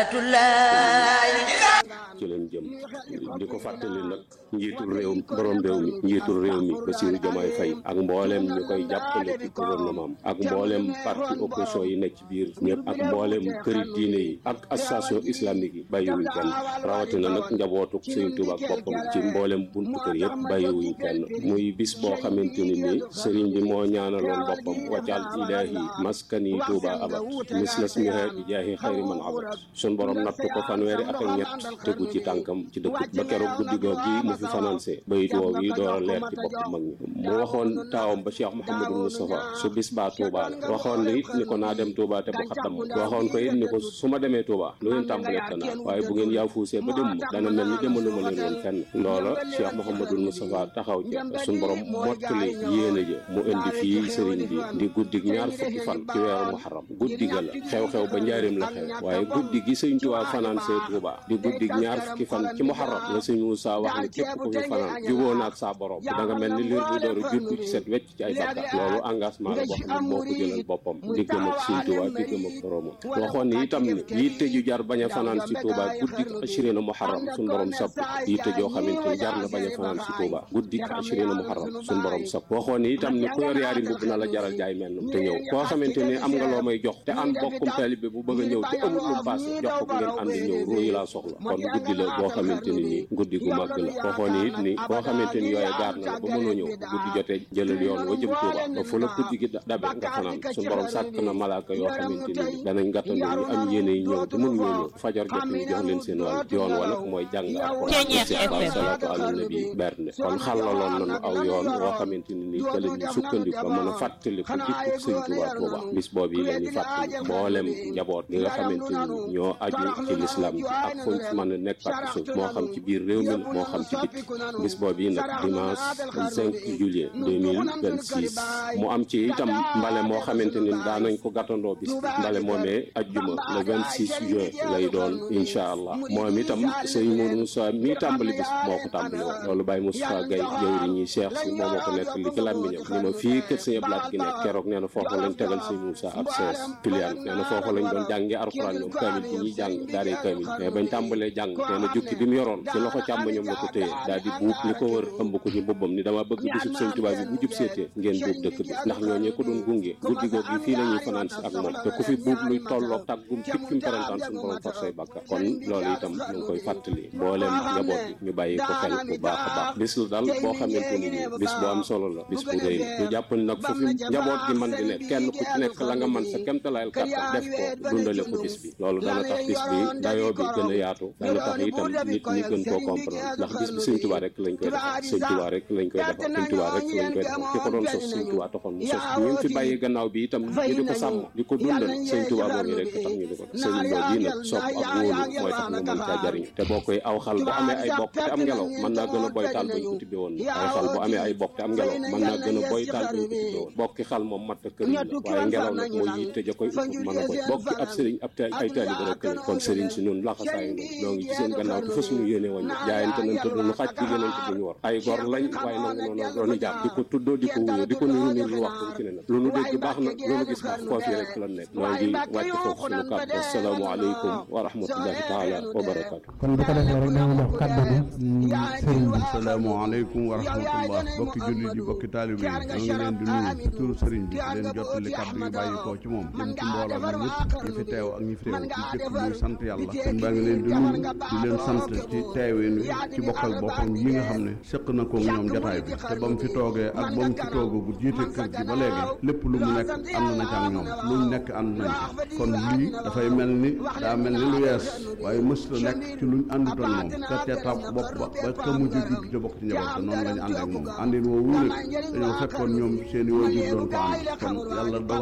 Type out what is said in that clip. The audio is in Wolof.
ci leen jëm di ko fàttali nag njiitul réew borom réew mi njiitul réew mi Bassirou Diomaye Faye ak mbooleem ñu koy jàppale ci gouvernement ak mbooleem parti opposition yi nekk ci biir ñëpp ak mbooleem këri diine yi ak association islamique yi bàyyiwuñ kenn rawatina nag njabootuk Sëriñ Tuubaa ak boppam ci mbooleem buntu kër yëpp bàyyiwuñ kenn muy bis boo xamante ni nii sëriñ bi moo ñaanaloon boppam waccal ilaahi maskani Tuubaa abat mislas miha bi jaahi xayri man abat sun borom nattu ko fanweeri at ak ñett tegu ci tànkam ci dëkk ba keroog guddi goog gi mu fi financé bayit woow yi door a leer ci bopp mag ñi mu waxoon taawam ba Cheikh Mouhamadou Moustapha su bis baa Touba la waxoon na it ni ko naa dem Touba te bu xaddam waxoon ko it ni ko su ma demee Touba lu ngeen tàmbalee tanaa waaye bu ngeen yaafuusee ba dem ma dana mel ni demaluma leen woon fenn loola Cheikh Mouhamadou Moustapha taxaw ca suñ borom mottali yéene ja mu indi fii sëriñ bi di guddig ñaar fukki fan ci weeru muharram guddi ga la xew-xew ba njaareem la xew waaye guddi gi sëñ Touba financé Touba di guddig ñaar fukki fan ci muharram la sëñ Moussa wax ni képp ku fi fanaan juboo naag saa borom da nga mel ni liir bu dooru juddu ci set wecc ci ay bàkkaar loolu engagement la boo xam ne moo ko jëlal boppam diggam ak sëñ Touba diggam ak boromam waxoon ni itam ni yitte ju jar bañ a fanaan ci Touba guddik ashirina muharram suñ borom sapp yitte joo xamante ni jar na bañ a fanaan ci Touba guddik ashirina muharram suñ borom sapp waxoon ni itam ni ku yor yaari mbubb na la jaral jaay mel te ñëw koo xamante ni am nga loo may jox te ànd bokkum taalibe bu bëgg a ñëw te amul lu paase jox ko ngeen ànd ñëw ruuyu laa soxla kon guddi la boo xamante ni nii guddi gu màgg la waxoon ni it ni koo xamante ni yooye gaar na la ba mënoo ñëw guddi jotee jëlal yoon wa jëm Touba ba fu la guddi gi dabe nga fanaan suñu borom sàkk na malaaka yoo xamante ni danañ gàttandu ñu am yéene yi ñëw te mënuñoo ñëw fajar jot ñu jox leen seen wàll yoon wa nag mooy jàng alxuraan salaatu ala nabi bernde kon xàllaloon nañu aw yoon woo xamante ni nii kële ñu sukkandiku mën a fàttali ko dikkuk sëñ Touba Touba bis boobu yi la ñuy fàttali mboolem njaboot gi nga xamante ni ñoo aju ci lislaam bi ak fuñ fi mën a nekk ak suuf moo xam ci biir réew mi moo xam ci biti bis boobu yi nag dimanche 5 juillet 2026 mu am ci itam mbale moo xamante ni daanañ ko gàttandoo bis bi mbale moomee ajjuma le 26 juin lay doon incha allah moom itam sëñ Mourou Moussa mii tàmbali bis moo ko tàmbali woon loolu Baye Moussa Gaye jëwri ñi Cheikh si moo ma ko nekk li ci làmmiñam ni ma fii kër sëñ Ablaat gi nekk keroog nee na foofu lañ tegal sëñ Moussa ab sees pilian nee na foofu lañ doon jàngee alxuraan ñoom kaamil bi ñuy jàng daaree kaamil mais bañ tàmbalee jàng nee na jukki bi mu yoroon ci loxo càmmoñam la ko téye daal di buub li ko wër ëmb ko ci boppam ni dama bëgg bisub sëñ Tuubaa bi bu jub seetee ngeen buub dëkk bi ndax ñooñee ko doon gunge guddi goog yi fii la ñuy fanaan si ak moom te ku fi buub luy tolloog tàggum piccum perantaan suñu borom far say bàkkaar kon loolu itam ñu ngi koy fàttali mbooleem njaboot bi ñu bàyyi ko xel bu baax a baax bis la daal boo xamante ni nii bis bu am solo la bis bu rëy la ñu jàpp ni nag fu fi njaboot gi man di nekk kenn ku ci nekk la nga man sa kemtalayal kàttan def ko dundale ko bis bi loolu dana tax bis bi dayoo bi gën a yaatu dana tax itam nit ñi gën koo comprendre ndax bis bi sëñ Tuubaa rek lañ koy defal sëñ Tuubaa rek lañ koy defal sëñ Tuubaa rek lañ koy defal ki ko doon sos sëñ Tuubaa taxoon mu sos ñu fi bàyyi gannaaw bi itam ñu di ko sàmm di ko dundal sëñ Tuubaa boobu rek tax ñu di ko sëñ boobu yi nag sopp ak wóolu mooy tax nga mën caa jariñu te boo koy aw xal bu amee ay bokk te am ngelaw mën naa gën a boy taal bañ ko tibbe woon aw xal bu amee ay bokk te am ngelaw mën naa gën a boy taal bañ ko tibbe woon bokki xal moom matt kër la waaye ngelaw nag mooy yitte ja koy upp mën a boy bokki ab sëriñ ab ay taalibe rek lañ kon sëriñ si ñun laxasaayu noonu ñoo ngi ci seen gannaaw te fa suñu yéene wàññi jaayante nañ te duñu xaj liggéey nañ te duñu war ay gor lañ waaye nangu noonu dooni jaar di ko tuddoo di ko wuyoo di ko niru niru lu waxtu ci ne nag lu nu dégg baax na lu nu gis baax foofu rek la nekk ñoo ngi wàcc foofu suñu kàddu assalaamu aleykum wa rahmatullahi taala wa barakaatu kon bu ko defee rek dañu jox kàddu gi sëriñ bi asalaamaaleykum wa rahmatullah bokki jullit yi bokki taalibe yi ñoo ngi leen di nuyu ci turu sëriñ bi leen jottali kàddu yi bàyyi koo ci moom jëm ci mbooloo mi ñëpp ñi fi teew ak ñi fi teew ci jëkk muy sant yàlla kon baa ngi leen di nuyu di leen sant ci teewin wi ci bokkal boppam yi nga xam ne sëq na ko ñoom jataay bi te ba mu fi toogee ak ba mu fi toogagu jiite kër gi ba léegi lépp lu mu nekk ànd na ca ak ñoom lu mu nekk ànd nañ ci kon lii dafay mel ni daa mel ni lu yees waaye mës la nekk ci luñ àndutoon moom ka ca tab bopp ba ba ka mujj judd ca bokk ci njaboot te noonu lañu ànd ak moom àndin woowu nag dañoo fekkoon ñoom seen i waajur doon ko ànd kon yàlla dogal